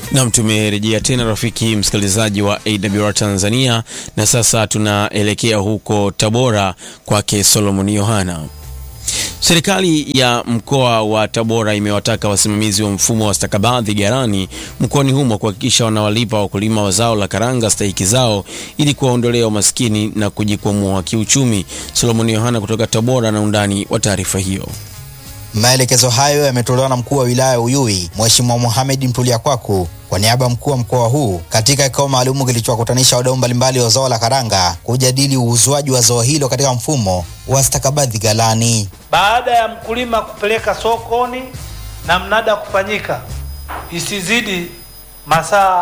Nam, tumerejea tena rafiki msikilizaji wa AWR Tanzania, na sasa tunaelekea huko Tabora kwake Solomon Yohana. Serikali ya mkoa wa Tabora imewataka wasimamizi wa mfumo wa stakabadhi ghalani mkoani humo kuhakikisha wanawalipa wakulima wa zao la karanga stahiki zao ili kuwaondolea umaskini na kujikwamua kiuchumi. Solomon Yohana kutoka Tabora na undani wa taarifa hiyo. Maelekezo hayo yametolewa na mkuu wa wilaya ya Uyui Mheshimiwa Mohamed Mtulia Kwaku kwa niaba ya mkuu wa mkoa huu katika kikao maalumu kilichowakutanisha wadau mbalimbali wa zao la karanga kujadili uuzwaji wa zao hilo katika mfumo wa stakabadhi ghalani. Baada ya mkulima kupeleka sokoni na mnada kufanyika, isizidi masaa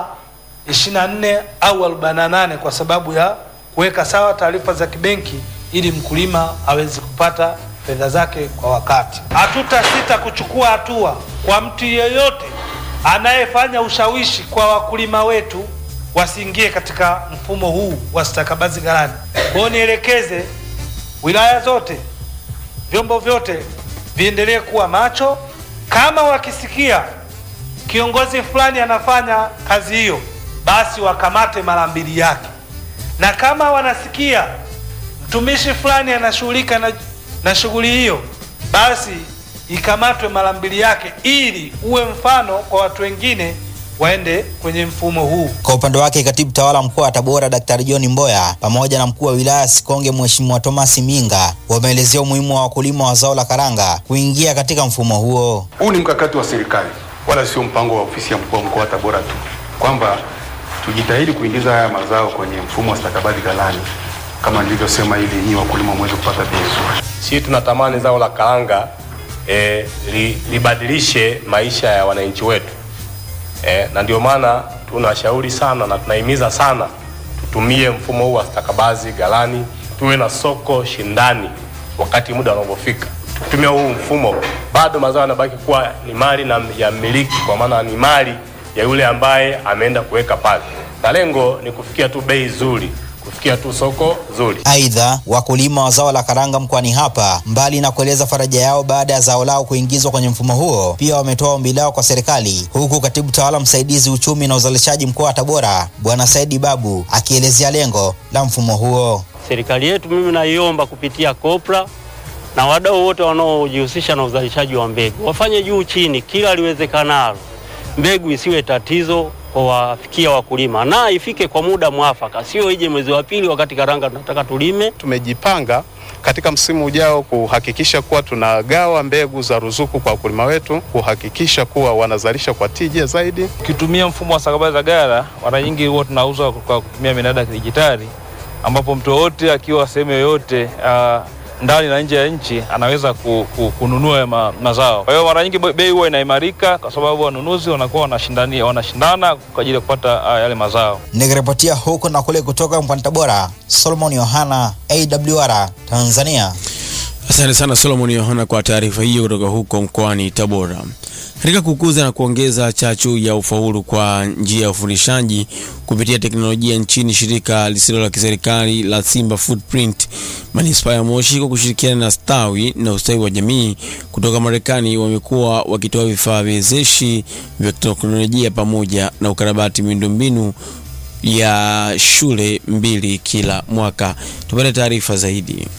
24 au 48 kwa sababu ya kuweka sawa taarifa za kibenki ili mkulima aweze kupata fedha zake kwa wakati. Hatutasita kuchukua hatua kwa mtu yeyote anayefanya ushawishi kwa wakulima wetu wasiingie katika mfumo huu wa stakabadhi ghalani. Kwa hiyo nielekeze wilaya zote, vyombo vyote viendelee kuwa macho. Kama wakisikia kiongozi fulani anafanya kazi hiyo, basi wakamate mara mbili yake, na kama wanasikia mtumishi fulani anashughulika na, na shughuli hiyo, basi ikamatwe mara mbili yake, ili uwe mfano kwa watu wengine waende kwenye mfumo huu. Kwa upande wake, katibu tawala mkoa wa Tabora Daktari John Mboya pamoja na mkuu wa wilaya Sikonge Mheshimiwa Thomas Minga wameelezea umuhimu wa wakulima wa zao la karanga kuingia katika mfumo huo. Huu ni mkakati wa serikali, wala sio mpango wa ofisi ya mkuu wa mkoa wa Tabora tu, kwamba tujitahidi kuingiza haya mazao kwenye mfumo wa stakabadhi ghalani kama nilivyosema, ili nyinyi wakulima mweze kupata bei nzuri. Sisi tunatamani zao la karanga e, li, libadilishe maisha ya wananchi wetu e, na ndio maana tunashauri sana na tunahimiza sana tutumie mfumo huu wa stakabadhi ghalani, tuwe na soko shindani wakati muda unapofika. Tukitumia huu mfumo, bado mazao yanabaki kuwa ni mali na ya mmiliki, kwa maana ni mali ya yule ambaye ameenda kuweka pale, na lengo ni kufikia tu bei nzuri kufikia tu soko zuri. Aidha, wakulima wa zao la karanga mkoani hapa, mbali na kueleza faraja yao baada ya zao lao kuingizwa kwenye mfumo huo, pia wametoa ombi lao kwa serikali, huku katibu tawala msaidizi uchumi na uzalishaji mkoa wa Tabora Bwana Saidi Babu akielezea lengo la mfumo huo. Serikali yetu mimi naiomba kupitia kopra na wadau wote wanaojihusisha na uzalishaji wa mbegu wafanye juu chini kila liwezekanalo, mbegu isiwe tatizo kwa wafikia wakulima na ifike kwa muda mwafaka, sio ije mwezi wa pili wakati karanga tunataka tulime. Tumejipanga katika msimu ujao kuhakikisha kuwa tunagawa mbegu za ruzuku kwa wakulima wetu, kuhakikisha kuwa wanazalisha kwa tija zaidi. Ukitumia mfumo wa stakabadhi za ghala, mara nyingi huwa tunauza kwa kutumia minada ya kidijitali, ambapo mtu yoyote akiwa sehemu yoyote uh, ndani na nje ya nchi anaweza ku, ku, kununua ma, mazao. Kwa hiyo mara nyingi bei huwa inaimarika kwa sababu wanunuzi wanakuwa wanashindania wanashindana kwa ajili ya kupata uh, yale mazao. Nikiripotia huko na kule kutoka mkoani Tabora, Solomon Yohana, AWR Tanzania. Asante sana Solomon Yohana kwa taarifa hiyo kutoka huko mkoani Tabora. Katika kukuza na kuongeza chachu ya ufaulu kwa njia ya ufundishaji kupitia teknolojia nchini, shirika lisilo la kiserikali la Simba Footprint manispaa ya Moshi kwa kushirikiana na Stawi na ustawi wa jamii kutoka Marekani wamekuwa wakitoa vifaa wezeshi vya teknolojia pamoja na ukarabati miundombinu ya shule mbili kila mwaka. Tupate taarifa zaidi.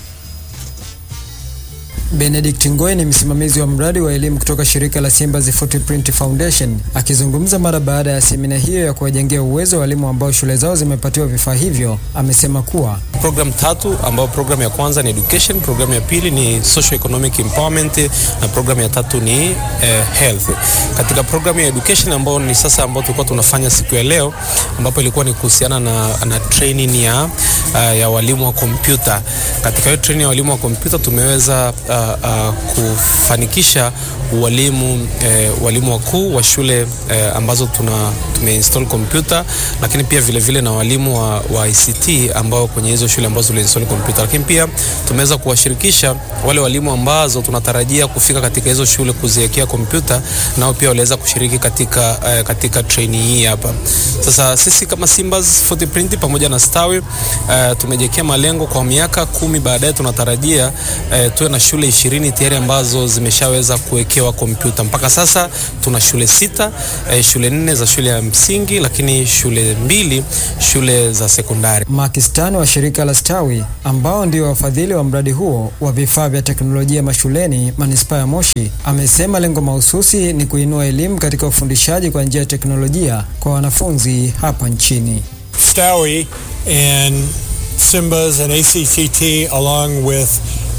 Benedict Ngoe ni msimamizi wa mradi wa elimu kutoka shirika la Simba's Footprint Foundation akizungumza mara baada ya semina hiyo ya kuwajengea uwezo walimu ambao shule zao zimepatiwa vifaa hivyo, amesema kuwa program tatu ambao program ya kwanza ni education, program ya pili ni social economic empowerment na program ya tatu ni eh, health. Katika program ya education ambao ni sasa ambao tulikuwa tunafanya siku ya leo ambapo ilikuwa ni kuhusiana na, na training ya, uh, ya walimu wa kompyuta. Katika hiyo training ya walimu wa kompyuta tumeweza uh, uh, kufanikisha walimu eh, walimu wakuu wa shule eh, ambazo tuna tumeinstall kompyuta, lakini pia vile vile na walimu wa, wa ICT ambao kwenye hizo shule ambazo tuliinstall kompyuta, lakini pia tumeweza kuwashirikisha wale walimu ambazo tunatarajia kufika katika hizo shule kuziwekea kompyuta, nao pia waliweza kushiriki katika, eh, katika training hii hapa. Sasa sisi kama Simba's Footprint pamoja na Stawi eh, tumejiwekea malengo kwa miaka kumi baadaye tunatarajia eh, tuwe na shule shule ishirini tayari ambazo zimeshaweza kuwekewa kompyuta. Mpaka sasa tuna shule sita, eh, shule nne za shule ya msingi, lakini shule mbili shule za sekondari. Makistani wa shirika la Stawi ambao ndio wafadhili wa mradi huo wa vifaa vya teknolojia mashuleni manispaa ya Moshi amesema lengo mahususi ni kuinua elimu katika ufundishaji kwa njia ya teknolojia kwa wanafunzi hapa nchini. Stowie and SIMBAS and ACCT along with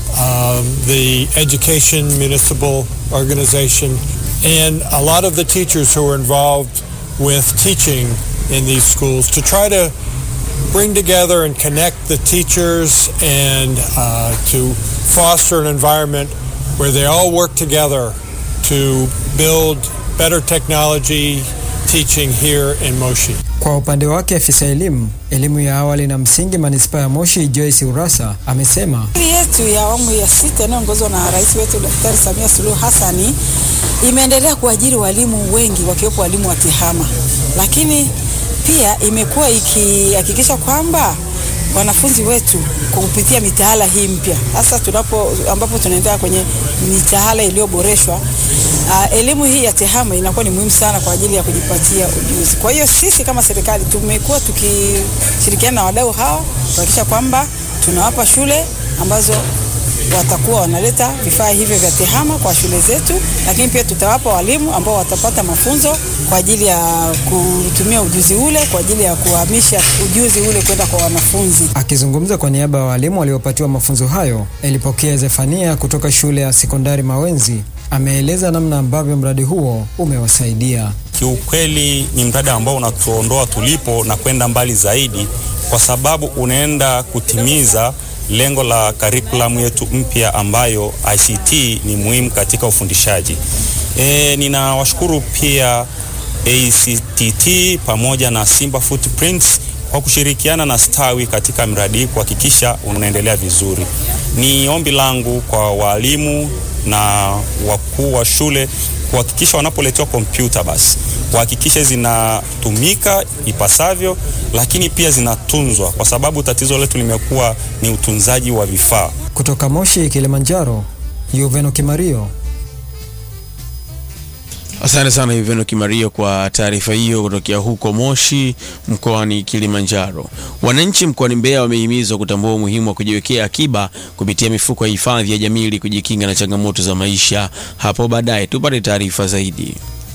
um, the Education Municipal Organization and a lot of the teachers who are involved with teaching in these schools to try to bring together and connect the teachers and uh, to foster an environment where they all work together to build better technology teaching here in Moshi. Kwa upande wake afisa elimu elimu ya awali na msingi manispaa ya Moshi Joyce Urasa amesema Serikali yetu ya awamu ya sita inayoongozwa na rais wetu Daktari Samia Suluhu Hassani imeendelea kuajiri walimu wengi wakiwepo walimu wa tehama, lakini pia imekuwa ikihakikisha kwamba wanafunzi wetu kwa kupitia mitaala hii mpya hasa tunapo ambapo tunaendelea kwenye mitaala iliyoboreshwa. Uh, elimu hii ya tehama inakuwa ni muhimu sana kwa ajili ya kujipatia ujuzi. Kwa hiyo sisi kama serikali tumekuwa tukishirikiana na wadau hawa kuhakikisha kwamba tunawapa shule ambazo watakuwa wanaleta vifaa hivyo vya tehama kwa shule zetu, lakini pia tutawapa walimu ambao watapata mafunzo kwa ajili ya kutumia ujuzi ule kwa ajili ya kuhamisha ujuzi ule kwenda kwa wanafunzi. Akizungumza kwa niaba ya walimu waliopatiwa mafunzo hayo, Elipokea Zefania kutoka shule ya sekondari Mawenzi ameeleza namna ambavyo mradi huo umewasaidia. Kiukweli ni mradi ambao unatuondoa tulipo na kwenda mbali zaidi, kwa sababu unaenda kutimiza lengo la karikulamu yetu mpya ambayo ICT ni muhimu katika ufundishaji. E, ninawashukuru pia ACTT pamoja na Simba Footprints kwa kushirikiana na Stawi katika mradi hii kuhakikisha unaendelea vizuri. Ni ombi langu kwa walimu na wakuu wa shule kuhakikisha wanapoletewa kompyuta basi kuhakikisha zinatumika ipasavyo, lakini pia zinatunzwa, kwa sababu tatizo letu limekuwa ni utunzaji wa vifaa. Kutoka Moshi, Kilimanjaro, Yuveno Kimario. Asante sana Yuveno Kimario kwa taarifa hiyo kutokea huko Moshi mkoani Kilimanjaro. Wananchi mkoani Mbeya wamehimizwa kutambua umuhimu wa kujiwekea akiba kupitia mifuko ya hifadhi ya jamii ili kujikinga na changamoto za maisha hapo baadaye. Tupate taarifa zaidi.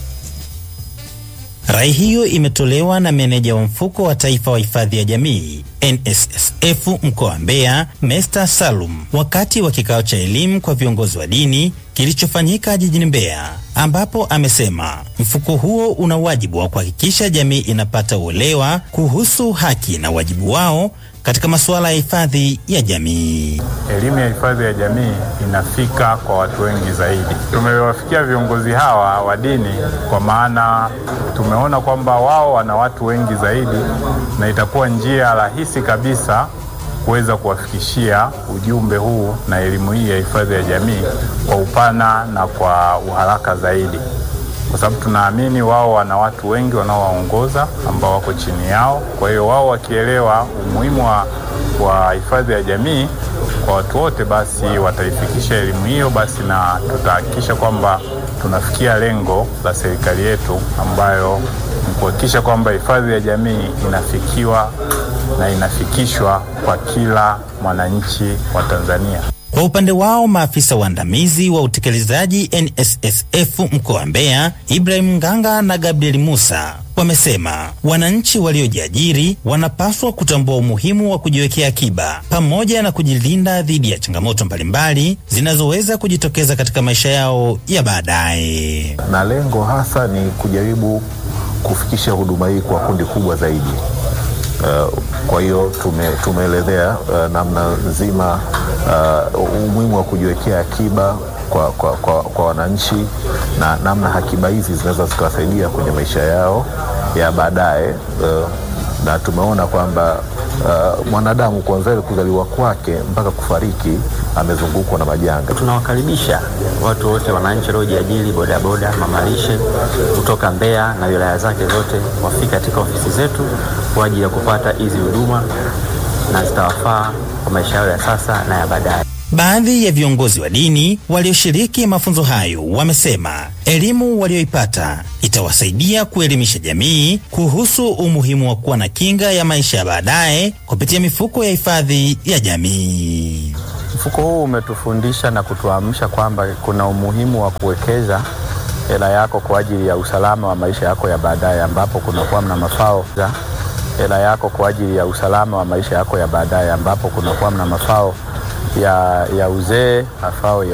Rai hiyo imetolewa na meneja wa mfuko wa taifa wa hifadhi ya jamii NSSF mkoa wa Mbeya, Mesta Salum, wakati wa kikao cha elimu kwa viongozi wa dini kilichofanyika jijini Mbeya, ambapo amesema mfuko huo una wajibu wa kuhakikisha jamii inapata uelewa kuhusu haki na wajibu wao katika masuala ya hifadhi ya jamii. Elimu ya hifadhi ya jamii inafika kwa watu wengi zaidi. Tumewafikia viongozi hawa wa dini kwa maana tumeona kwamba wao wana watu wengi zaidi, na itakuwa njia rahisi kabisa kuweza kuwafikishia ujumbe huu na elimu hii ya hifadhi ya jamii kwa upana na kwa uharaka zaidi, kwa sababu tunaamini wao wana watu wengi wanaowaongoza ambao wako chini yao. Kwa hiyo wao wakielewa umuhimu wa, wa hifadhi ya jamii kwa watu wote, basi wataifikisha elimu hiyo, basi na tutahakikisha kwamba tunafikia lengo la serikali yetu ambayo ni kuhakikisha kwamba hifadhi ya jamii inafikiwa na inafikishwa kwa kila mwananchi wa Tanzania. Kwa upande wao maafisa waandamizi wa utekelezaji NSSF mkoa wa Mbeya, Ibrahim Nganga na Gabriel Musa wamesema wananchi waliojiajiri wanapaswa kutambua umuhimu wa kujiwekea akiba pamoja na kujilinda dhidi ya changamoto mbalimbali zinazoweza kujitokeza katika maisha yao ya baadaye. Na lengo hasa ni kujaribu kufikisha huduma hii kwa kundi kubwa zaidi. Uh, kwa hiyo tume, tumeelezea uh, namna nzima uh, umuhimu wa kujiwekea akiba kwa, kwa, kwa, kwa wananchi na namna akiba hizi zinaweza zikawasaidia kwenye maisha yao ya baadaye uh, na tumeona kwamba uh, mwanadamu kuanzia kuzaliwa kwake mpaka kufariki amezungukwa na majanga. Tunawakaribisha watu wote, wananchi waliojiajiri, bodaboda, mamalishe kutoka Mbeya na wilaya zake zote wafike katika ofisi zetu kwa ajili ya kupata hizi huduma na zitawafaa kwa maisha yao ya sasa na ya baadaye. Baadhi ya viongozi wa dini walioshiriki mafunzo hayo wamesema elimu walioipata itawasaidia kuelimisha jamii kuhusu umuhimu wa kuwa na kinga ya maisha ya baadaye kupitia mifuko ya hifadhi ya jamii. Mfuko huu umetufundisha na kutuamsha kwamba kuna umuhimu wa kuwekeza hela yako kwa ajili ya usalama wa maisha yako ya baadaye, ambapo kunakuwa na mafao za hela yako kwa ajili ya usalama wa maisha yako ya baadaye, ambapo kunakuwa na mafao ya, ya uzee, mafao ya